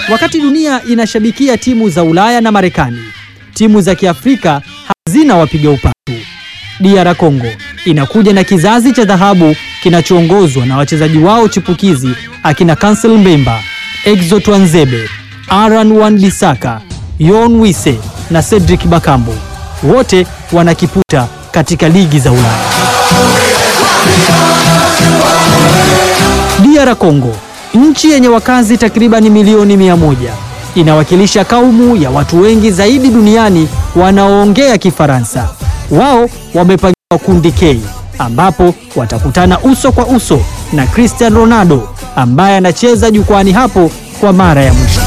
Wakati dunia inashabikia timu za Ulaya na Marekani, timu za Kiafrika hazina wapiga upatu. DR Congo inakuja na kizazi cha dhahabu kinachoongozwa na wachezaji wao chipukizi akina Kansel Mbemba, Exo Twanzebe, Aran Wan Bisaka, Yon Wise na Cedric Bakambu. Wote wanakiputa katika ligi za Ulaya. DR Congo, nchi yenye wakazi takribani milioni mia moja, inawakilisha kaumu ya watu wengi zaidi duniani wanaoongea Kifaransa. Wao wamepangiwa kundi K ambapo watakutana uso kwa uso na Cristiano Ronaldo ambaye anacheza jukwani hapo kwa mara ya mwisho.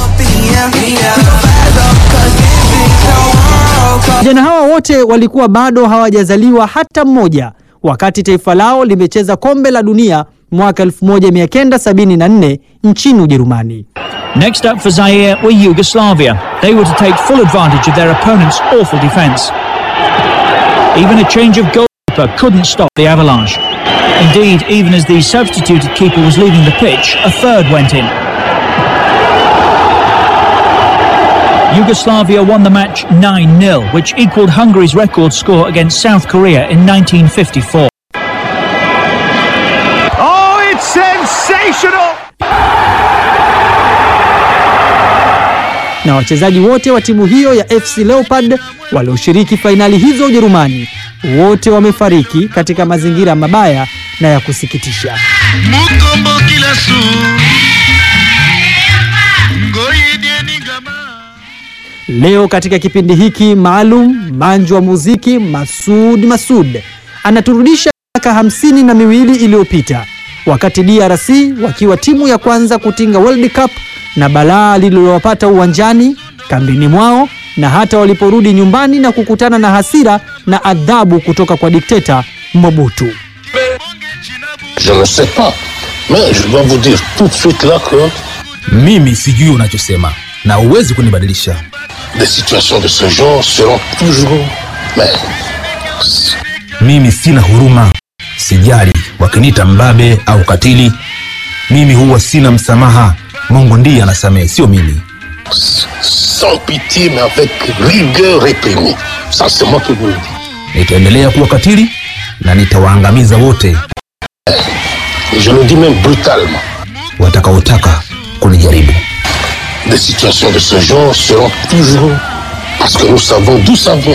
Vijana hawa wote walikuwa bado hawajazaliwa hata mmoja wakati taifa lao limecheza kombe la dunia mwaka 1974 nchini Ujerumani. Next up for Zaire were Yugoslavia. They were to take full advantage of their opponent's awful defence. Even a change of goalkeeper couldn't stop the avalanche. Indeed, even as the substituted keeper was leaving the pitch, a third went in. Yugoslavia won the match 9-0, which equalled Hungary's record score against South Korea in 1954. Oh, it's sensational! na wachezaji wote wa timu hiyo ya FC Leopard walioshiriki fainali hizo Ujerumani wote wamefariki katika mazingira mabaya na ya kusikitisha. Mukombo kila su Ngoyedieni gama Leo katika kipindi hiki maalum, manju wa muziki Masud Masud anaturudisha miaka hamsini na miwili iliyopita wakati DRC wakiwa timu ya kwanza kutinga World Cup na balaa lililowapata uwanjani, kambini mwao na hata waliporudi nyumbani na kukutana na hasira na adhabu kutoka kwa dikteta Mobutu. Je ne sais pas. Mais je dois vous dire tout de suite là que Mimi sijui unachosema na huwezi kunibadilisha. des situations de ce genre seront toujours. Mais Mimi sina huruma, sijali wakiniita mbabe au katili. Mimi huwa sina msamaha. Mungu ndiye anasamehe, sio mimi. sans pitié, mais avec rigueur réprimée. Ça, c'est moi qui vous le dis. Nitaendelea kuwa katili na nitawaangamiza wote Et je le dis même brutalement. watakaotaka kunijaribu. Des situations de ce genre seront toujours. Parce que nous savons d'où ça vient.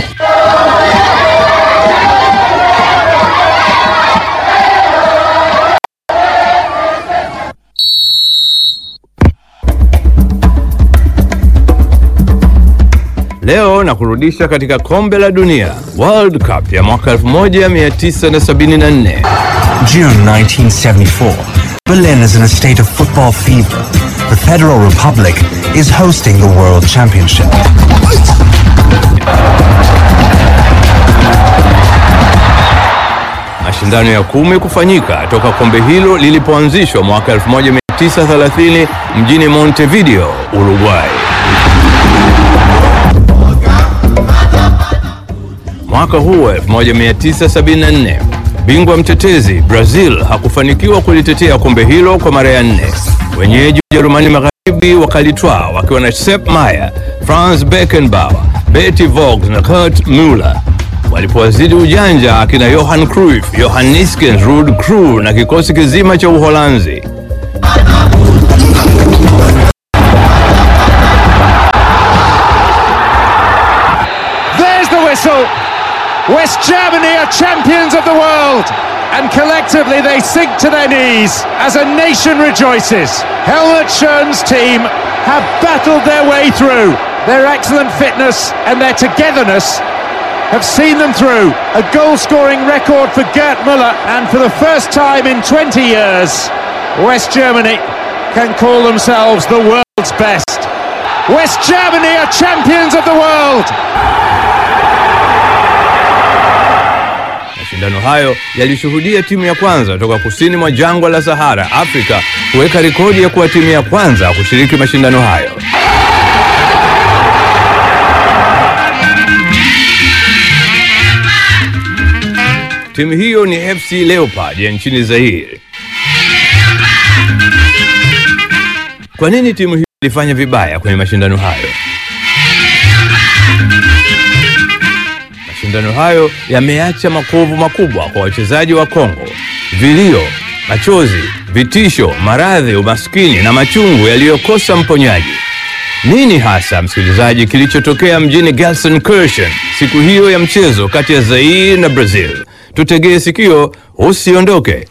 Leo na kurudisha katika kombe la dunia World Cup ya mwaka 1974. June 1974. Berlin is in a state of football fever. The Federal Republic is hosting the World Championship. Mashindano ya kumi kufanyika toka kombe hilo lilipoanzishwa mwaka 1930 mjini Montevideo, Uruguay. Mwaka huo 1974, bingwa mtetezi Brazil hakufanikiwa kulitetea kombe hilo kwa mara ya nne. Wenyeji Ujerumani Magharibi wakalitwaa wakiwa na Sepp Maier, Franz Beckenbauer, Betty Vogt na Kurt Muller. Walipowazidi ujanja akina Johan Cruyff, Johan Niskens, Ruud Krul na kikosi kizima cha Uholanzi. There's the whistle. West Germany are champions of the world. And collectively they sink to their knees as a nation rejoices. Helmut Schön's team have battled their way through. Their excellent fitness and their togetherness have seen them through. A goal scoring record for Gerd Müller. And for the first time in 20 years, West Germany can call themselves the world's best. West Germany are champions of the world. Mashindano hayo yalishuhudia timu ya kwanza toka kusini mwa jangwa la Sahara, Afrika, kuweka rekodi ya kuwa timu ya kwanza kushiriki mashindano hayo. Timu hiyo ni FC Leopard ya nchini Zaire. Kwa nini timu hiyo ilifanya vibaya kwenye mashindano hayo. Mashindano hayo yameacha makovu makubwa kwa wachezaji wa Kongo. Vilio, machozi, vitisho, maradhi, umaskini na machungu yaliyokosa mponyaji. Nini hasa, msikilizaji, kilichotokea mjini Gelsenkirchen siku hiyo ya mchezo kati ya Zaire na Brazil? Tutegee sikio, usiondoke.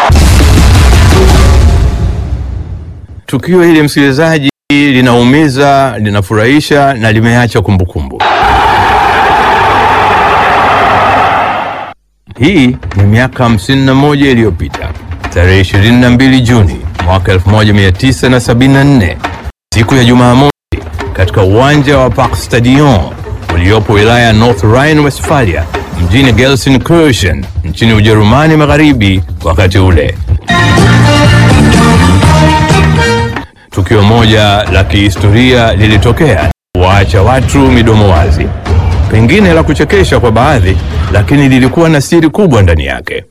Tukio hili msikilizaji, linaumiza, linafurahisha na limeacha kumbukumbu. Hii ni miaka 51 iliyopita, tarehe 22 Juni mwaka 1974, siku ya Jumamosi, katika uwanja wa Parc Stadion uliopo wilaya ya North Rhine-Westphalia mjini Gelsenkirchen nchini Ujerumani Magharibi. Wakati ule tukio moja la kihistoria lilitokea waacha watu midomo wazi, pengine la kuchekesha kwa baadhi, lakini lilikuwa na siri kubwa ndani yake.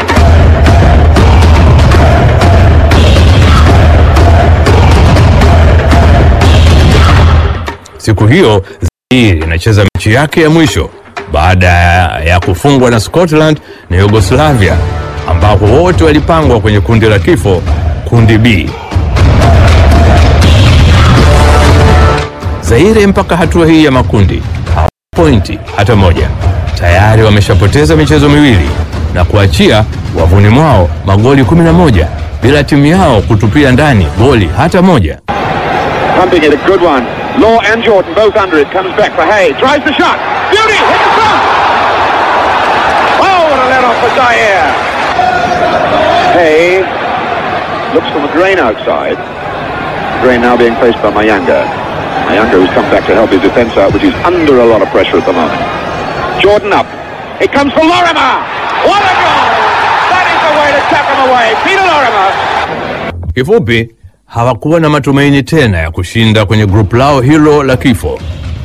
Siku hiyo Zaire inacheza mechi yake ya mwisho baada ya kufungwa na Scotland na Yugoslavia, ambapo wote walipangwa kwenye kundi la kifo, kundi B. Zaire mpaka hatua hii ya makundi hawana pointi hata moja. Tayari wameshapoteza michezo miwili na kuachia wavuni mwao magoli 11 bila timu yao kutupia ndani goli hata moja. Pumping it, a good one. Law and Jordan both under it. Comes back for Hay. Tries the shot. Beauty! Hit the front! Oh, what a let off for Zaire. Hay looks for McGrain outside. McGrain now being faced by Mayanga. Mayanga who's come back to help his defence out, which is under a lot of pressure at the moment. Jordan up. It comes for Lorimer. What a goal! That is the way to tap him away. Peter Lorimer. Kifupi, hawakuwa na matumaini tena ya kushinda kwenye grupu lao hilo la kifo.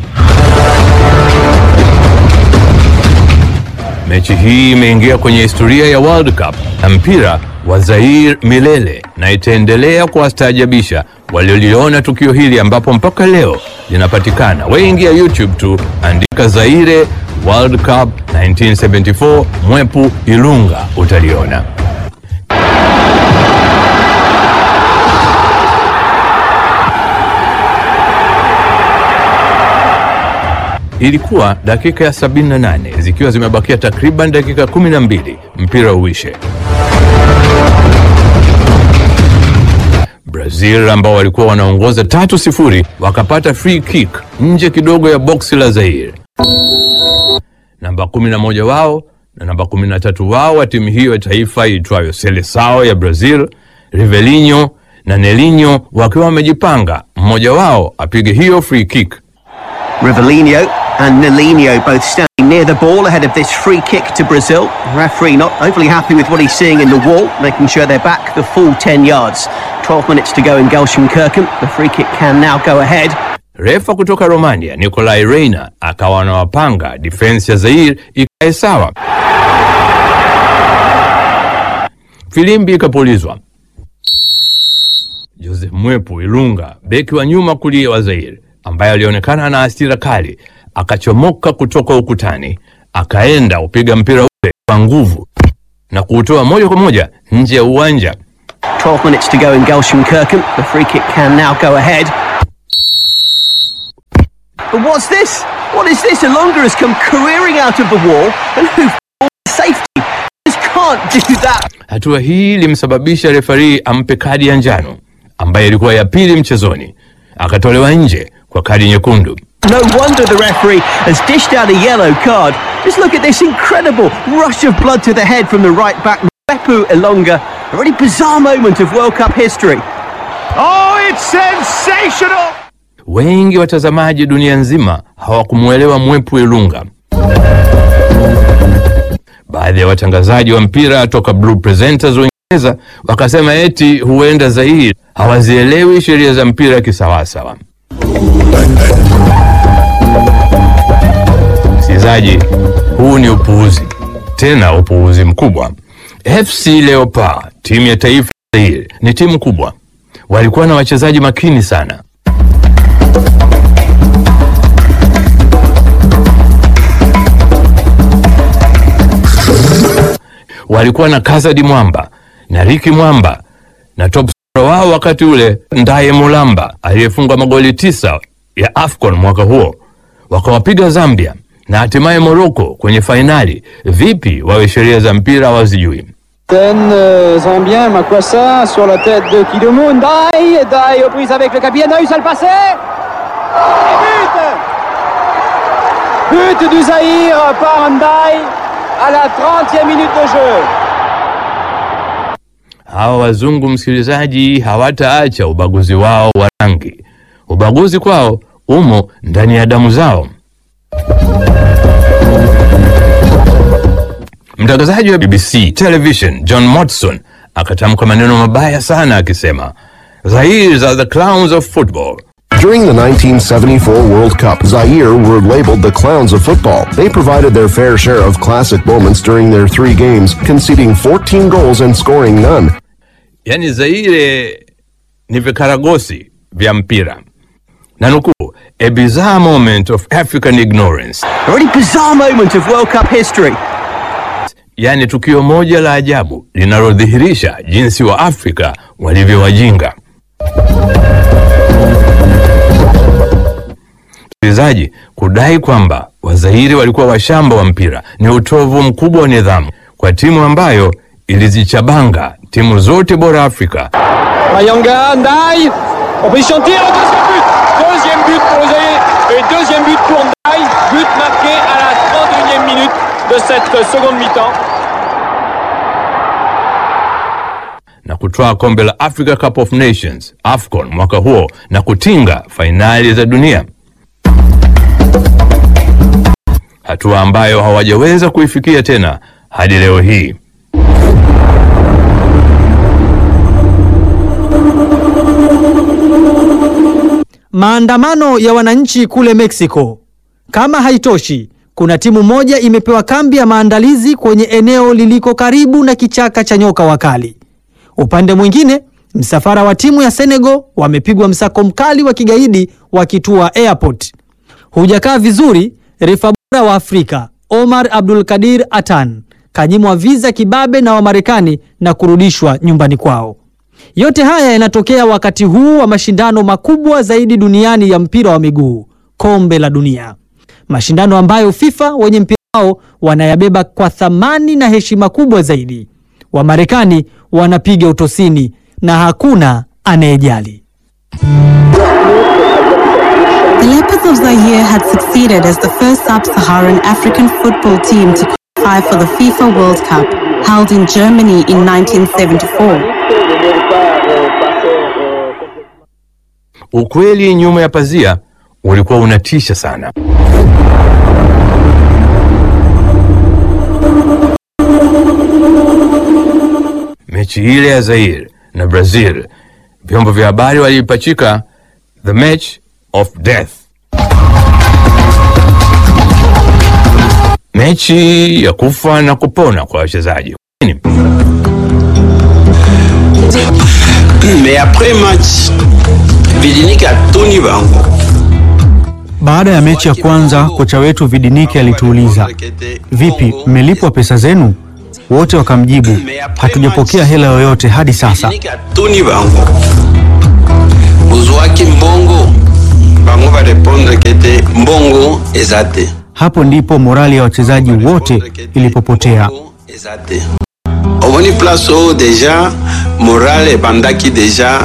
Mechi hii imeingia kwenye historia ya World Cup na mpira wa Zaire milele na itaendelea kuwastaajabisha walioliona tukio hili ambapo mpaka leo linapatikana. Weingia YouTube tu, andika Zaire World Cup 1974 Mwepu Ilunga utaliona. Ilikuwa dakika ya 78 zikiwa zimebakia takriban dakika 12 mpira uishe. Brazil ambao walikuwa wanaongoza tatu sifuri wakapata free kick nje kidogo ya boksi la Zaire. Namba 11 wao na namba 13 wao wa timu hiyo ya taifa iitwayo Seleção ya Brazil, Rivelinho na Nelinho wakiwa wamejipanga, mmoja wao apige hiyo free kick. Rivellino and Nelinho both standing near the ball ahead of this free kick to Brazil. The referee not overly happy with what he's seeing in the wall, making sure they're back the full 10 yards. 12 minutes to go in Gelsenkirchen. The free kick can now go ahead. Refa kutoka Romania Nicolai Reina akawa anawapanga defense ya Zaire ikae sawa. Filimbi ikapulizwa. Joseph Mwepu Ilunga, beki wa nyuma kulia wa Zaire, ambaye alionekana ana hasira kali, akachomoka kutoka ukutani, akaenda upiga mpira ule kwa nguvu na kuutoa moja kwa moja nje ya uwanja. 12 minutes to go in Gelsenkirchen. The free kick can now go ahead. But what's this? What is this? Elonga has come careering out of the wall and who safety just can't do that. Hatua hii ilimsababisha refari ampe kadi ya njano ambayo ilikuwa ya pili mchezoni, akatolewa nje kwa kadi nyekundu. No wonder the referee has dished out a yellow card. Just look at this incredible rush of blood to the head from the right back, Mepu Elonga. A really bizarre moment of World Cup history. Oh, it's sensational! Wengi watazamaji dunia nzima hawakumwelewa Mwepu Ilunga. Baadhi ya watangazaji wa mpira toka Blue Presenters Uingereza wakasema eti huenda Zaire hawazielewi sheria za mpira kisawasawa. Msikilizaji, huu ni upuuzi, tena upuuzi mkubwa. FC Leopard, timu ya taifa ya Zaire, ni timu kubwa, walikuwa na wachezaji makini sana. walikuwa na Kazadi Mwamba na Riki Mwamba na top scorer wao wakati ule Ndaye Mulamba aliyefunga magoli tisa ya AFCON mwaka huo, wakawapiga Zambia na hatimaye Morocco kwenye fainali. Vipi wawe sheria za mpira wazijui? euh, Zambien, Makwassa sur la tête de Kidomo, Ndaï, Ndaï aux prises avec le capitaine, a eu ça le passer Et but But du Zahir par Ndaï à la 30e minute de jeu. Hawa wazungu, msikilizaji, hawataacha ubaguzi wao wa rangi. Ubaguzi kwao umo ndani ya damu zao. Mtangazaji wa BBC Television John Motson akatamka maneno mabaya sana akisema, Zaire are the clowns of football. During the 1974 World Cup, Zaire were labeled the clowns of football. They provided their fair share of classic moments during their three games, conceding 14 goals and scoring none. Yani Zaire ni vikaragosi vya mpira. Na nukuu, a bizarre moment of African ignorance. A really bizarre moment of World Cup history. Yaani tukio moja la ajabu linalodhihirisha jinsi wa Afrika walivyo wajinga. Msikilizaji, kudai kwamba Wazairi walikuwa washamba wa mpira ni utovu mkubwa wa nidhamu kwa timu ambayo ilizichabanga timu zote bora Afrika. Mayanga, Ndaï, en position de tir, le deuxième but Deuxième but pour le Zaïre et deuxième but pour Ndaï, but marqué à la 31e minute de cette seconde mi-temps. na kutwaa kombe la Africa Cup of Nations AFCON mwaka huo na kutinga fainali za dunia, hatua ambayo hawajaweza kuifikia tena hadi leo hii. Maandamano ya wananchi kule Mexico. Kama haitoshi, kuna timu moja imepewa kambi ya maandalizi kwenye eneo liliko karibu na kichaka cha nyoka wakali. Upande mwingine, msafara wa timu ya Senegal wamepigwa msako mkali wa kigaidi wakitua airport. Hujakaa vizuri, refa bora wa Afrika Omar Abdul Kadir Atan kanyimwa visa kibabe na Wamarekani na kurudishwa nyumbani kwao. Yote haya yanatokea wakati huu wa mashindano makubwa zaidi duniani ya mpira wa miguu, kombe la dunia, mashindano ambayo FIFA wenye mpira wao wanayabeba kwa thamani na heshima kubwa zaidi. Wamarekani wanapiga utosini na hakuna anayejali. The Leopards of Zaire had succeeded as the first sub-Saharan African football team to qualify for the FIFA World Cup, held in Germany in 1974. Ukweli nyuma ya pazia ulikuwa unatisha sana. Mechi ile ya Zaire na Brazil, vyombo vya habari waliipachika the match of death, mechi ya kufa na kupona kwa wachezaji. Nini? Mais après match, Vidiniki atoni bango. Baada ya mechi ya kwanza, kocha wetu Vidiniki alituuliza, vipi, mmelipwa pesa zenu? Wote wakamjibu, hatujapokea hela yoyote hadi sasa. Vidiniki atoni bango. Uzwaki mbongo. Bango va répondre kete mbongo eza te. Hapo ndipo morali ya wachezaji wote ilipopotea. Eza te. Omoni place oyo deja morale ebandaki deja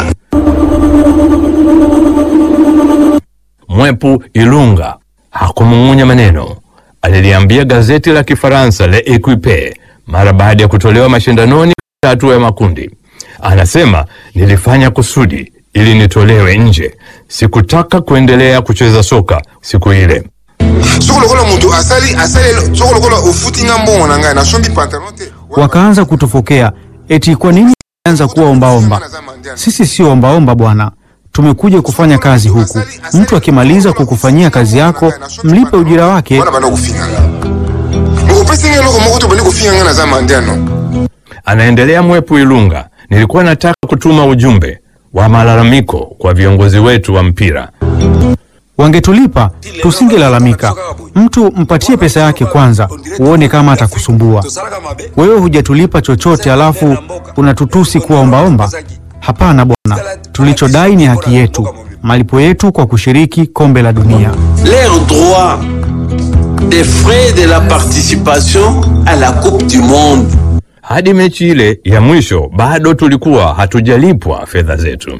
Mwepu Ilunga hakumung'unya maneno. Aliliambia gazeti la Kifaransa Le Equipe mara baada ya kutolewa mashindanoni katika hatua ya makundi. Anasema, nilifanya kusudi ili nitolewe nje. Sikutaka kuendelea kucheza soka siku ile. soko lokola moto asali asali soko lokola ofutinga mbongo na ngai nasombi pantalon te Wakaanza kutufokea eti kwa nini anza kuwa ombaomba. Sisi sio ombaomba bwana, tumekuja kufanya kazi huku. Mtu akimaliza kukufanyia kazi yako, mlipe ujira wake. wana banda kofinga nga okopesi ngai eloko moko to bandi kofinga ngai naza mandiano Anaendelea Mwepu Ilunga, nilikuwa nataka kutuma ujumbe wa malalamiko kwa viongozi wetu wa mpira. Wangetulipa tusingelalamika. Mtu mpatie pesa yake kwanza, uone kama atakusumbua. Wewe hujatulipa chochote, alafu unatutusi kuwa ombaomba. Hapana bwana, tulichodai ni haki yetu, malipo yetu kwa kushiriki kombe la dunia. Leur droit des frais de la participation à la Coupe du Monde. Hadi mechi ile ya mwisho bado tulikuwa hatujalipwa fedha zetu.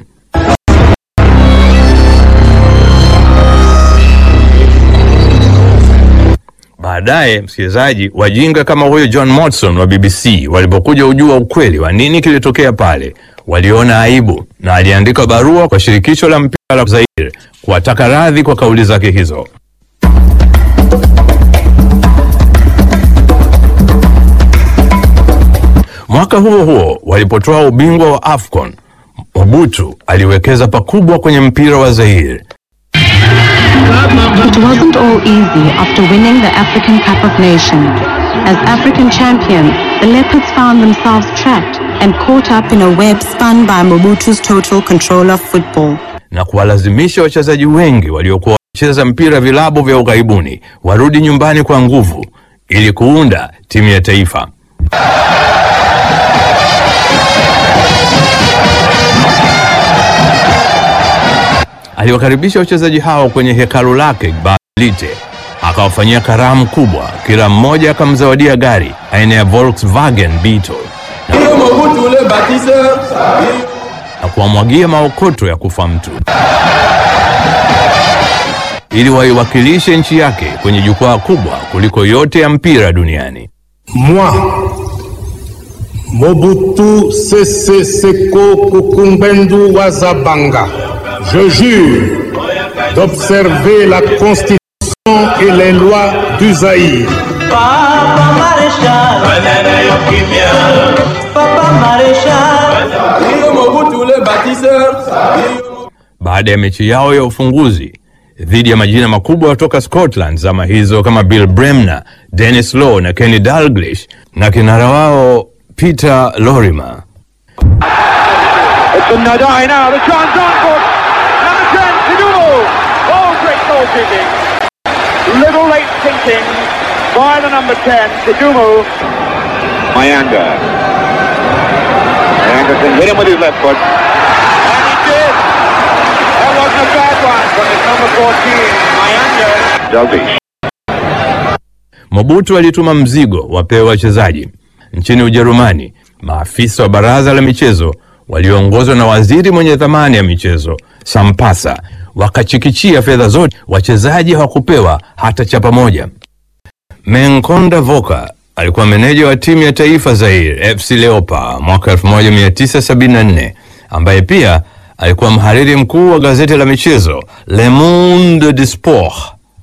Baadaye msikilizaji, wajinga kama huyo John Motson wa BBC walipokuja ujua ukweli wa nini kilitokea pale, waliona aibu na aliandika barua kwa shirikisho la mpira la Zaire kuwataka radhi kwa kauli zake hizo. Mwaka huo huo walipotoa ubingwa wa AFCON, Mobutu aliwekeza pakubwa kwenye mpira wa Zaire. It wasn't all easy after winning the African Cup of Nations. As African champions, the Leopards found themselves trapped and caught up in a web spun by Mobutu's total control of football. na kuwalazimisha wachezaji wengi waliokuwa wanacheza mpira vilabu vya ughaibuni warudi nyumbani kwa nguvu ili kuunda timu ya taifa. Aliwakaribisha wachezaji hao kwenye hekalu lake Balite, akawafanyia karamu kubwa, kila mmoja akamzawadia gari aina ya Volkswagen Beetle na kuwamwagia maokoto ya kufa mtu ili waiwakilishe nchi yake kwenye jukwaa kubwa kuliko yote ya mpira duniani. Moi, Mobutu Sese Seko Kukumbendo Wazabanga, je jure d'observer la Constitution et les lois du Zaïre. Papa Maréchal, Papa Maréchal, Mobutu le bâtisseur. Baada ya mechi yao ya ufunguzi dhidi ya majina makubwa kutoka Scotland zama hizo kama Bill Bremner, Dennis Law na Kenny Dalglish na kinara wao Peter Lorimer. It's a Nadai now, the chance on for number 10, Kidumu. Oh, great goal kicking. Little late thinking by the number 10, Kidumu. Mayanga. Mayanga can hit him with his left foot. And he did. That wasn't a bad one from his number 14, Mayanga. Dalglish. Mobutu alituma mzigo wapewe wachezaji. Nchini Ujerumani, maafisa wa baraza la michezo walioongozwa na waziri mwenye dhamani ya michezo Sampasa wakachikichia fedha zote, wachezaji hawakupewa hata chapa moja. Menkonda Voka alikuwa meneja wa timu ya taifa Zaire FC Leopards mwaka 1974 ambaye pia alikuwa mhariri mkuu wa gazeti la michezo Le Monde du Sport.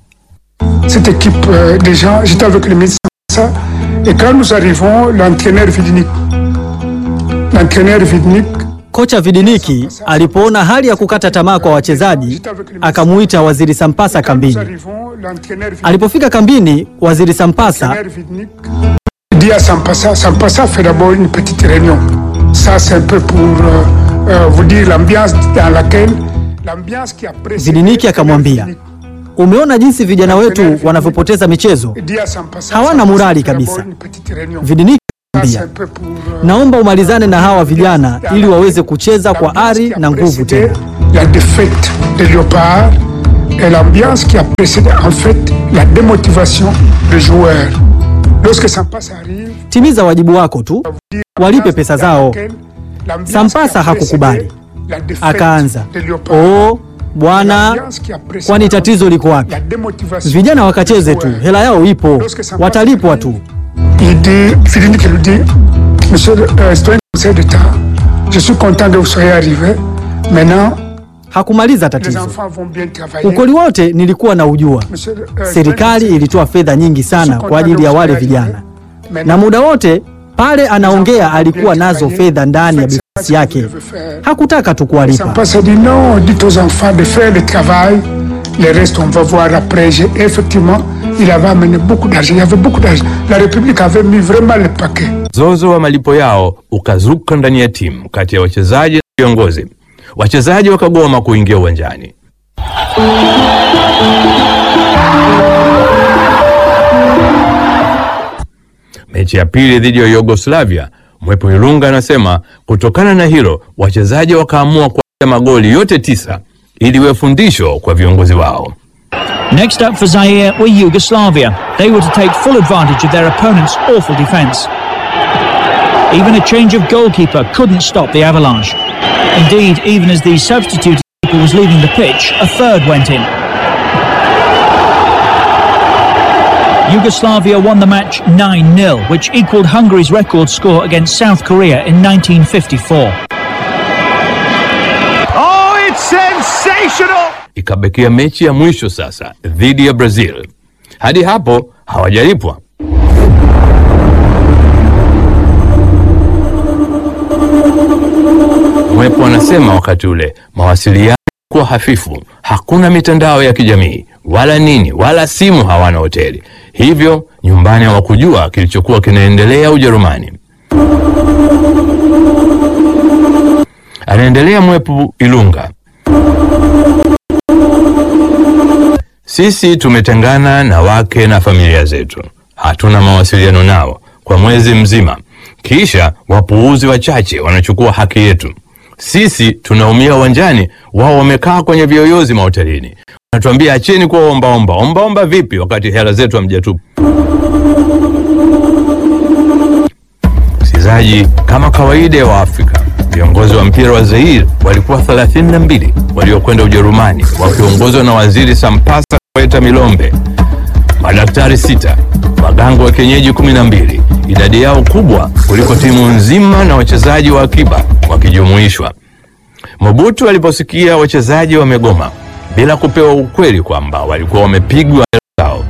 cette équipe euh, des gens, j'étais avec le médecin, ça, et quand nous arrivons, l'entraîneur Vidnik, l'entraîneur Vidnik, Kocha Vidiniki alipoona hali ya kukata tamaa kwa wachezaji, akamuita Waziri Sampasa kambini. l'entraîneur Vidnik, Alipofika kambini, Waziri Sampasa l'entraîneur Vidnik dit à Sampassa, Sampassa fait d'abord une petite réunion. Ça, c'est un peu pour euh, euh, vous dire l'ambiance dans laquelle, l'ambiance qui a précédé. Vidiniki akamwambia, umeona jinsi vijana wetu wanavyopoteza michezo, dit à Sampassa, hawana Sampassa morali fait d'abord kabisa. une petite réunion. Vidiniki Ça, c'est akamwambia, un peu pour euh, naomba umalizane na hawa vijana ili waweze kucheza kwa ari na nguvu tena. la défaite des léopards et l'ambiance qui a précédé en fait la démotivation des joueurs. Lorsque Sampassa arrive, Timiza wajibu wako tu, walipe pesa zao. l'ambiance Sampasa qui a hakukubali, précédé la défaite akaanza des léopards, oo, bwana, kwani tatizo liko wapi? la démotivation Vijana wakacheze tu, hela yao ipo, watalipwa tu. Il dit, Philippe qui lui dit, Monsieur le euh, citoyen du Conseil d'État, je suis content que vous soyez arrivé. Maintenant, Hakumaliza les tatizo. enfants vont bien travailler. Ukweli wote nilikuwa na ujua. Monsieur le, euh, Serikali ilitoa fedha nyingi sana kwa ajili ya wale vijana, na muda wote pale anaongea alikuwa nazo fedha ndani ya binafsi yake, hakutaka tu kuwalipa. Sampassa dit non, dites aux enfants de faire le travail, le reste on va voir après. J'ai- Effectivement, il avait amené beaucoup d'argent, il y avait beaucoup d'argent. La République avait mis vraiment le paquet. Mzozo wa malipo yao ukazuka ndani ya timu kati ya wachezaji na viongozi. Wachezaji wakagoma kuingia uwanjani. Mechi ya pili dhidi ya Yugoslavia, Mwepo Ilunga anasema kutokana na hilo wachezaji wakaamua kuacha magoli yote tisa ili iwe fundisho kwa viongozi wao. Next up for Zaire were Yugoslavia. They were to take full advantage of their opponent's awful defence. Even a change of goalkeeper couldn't stop the avalanche. Indeed, even as the substituted keeper was leaving the pitch, a third went in. Yugoslavia won the match 9 0, which equalled Hungary's record score against South Korea in 1954. Oh, it's sensational! Ikabakia mechi ya mwisho sasa dhidi ya Brazil. Hadi hapo hawajalipwa. Mwepo anasema wakati ule mawasiliano kuwa hafifu, hakuna mitandao ya kijamii wala nini wala simu, hawana hoteli, hivyo nyumbani hawakujua kilichokuwa kinaendelea Ujerumani. Anaendelea Mwepo Ilunga. Sisi tumetengana na wake na familia zetu, hatuna mawasiliano nao kwa mwezi mzima, kisha wapuuzi wachache wanachukua haki yetu. Sisi tunaumia uwanjani, wao wamekaa kwenye viyoyozi mahotelini, wanatuambia acheni kuwa ombaomba. Ombaomba vipi wakati hela zetu hamjatupa? Msikilizaji, kama kawaida ya Waafrika, viongozi wa mpira wa Zaire walikuwa 32 waliokwenda Ujerumani wakiongozwa na waziri Sampasa Koeta Milombe, madaktari sita, waganga wa kienyeji 12, idadi yao kubwa kuliko timu nzima na wachezaji wa akiba wakijumuishwa. Mobutu aliposikia wachezaji wamegoma bila kupewa ukweli kwamba walikuwa wamepigwa hela zao,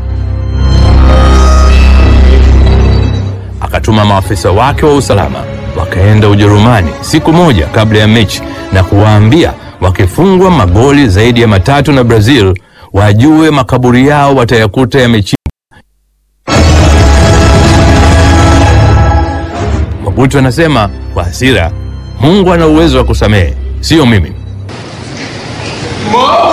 akatuma maafisa wake wa usalama wakaenda Ujerumani siku moja kabla ya mechi na kuwaambia wakifungwa magoli zaidi ya matatu na Brazil wajue makaburi yao watayakuta yamechimbwa. Mobutu anasema kwa hasira, Mungu ana uwezo wa kusamehe, sio mimi. Mo